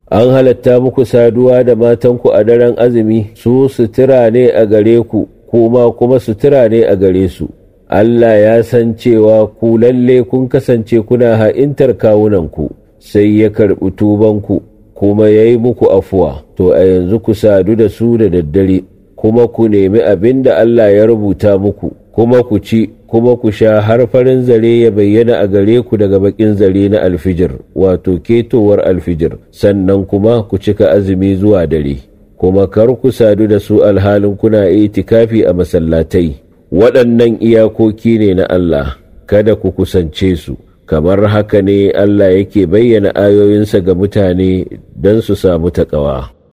an halatta muku saduwa da matanku a daren azumi su sutura ne a gare ku kuma kuma sutura ne a gare su Allah ya san cewa ku lalle kun kasance kuna ha'intar kawunanku sai ya karɓi tubanku kuma ya yi muku afuwa to a yanzu ku sadu da su da daddare kuma ku nemi abin da Allah ya rubuta muku kuma ku ci kuma ku sha har farin zare ya bayyana a gare ku daga bakin zare na alfijir wato ketowar alfijir sannan kuma ku cika azumi zuwa dare kuma kar ku sadu da su alhalin kuna itikafi a masallatai waɗannan iyakoki ne na Allah kada ku kusance su kamar haka ne Allah yake bayyana ayoyinsa ga mutane don su samu taƙawa.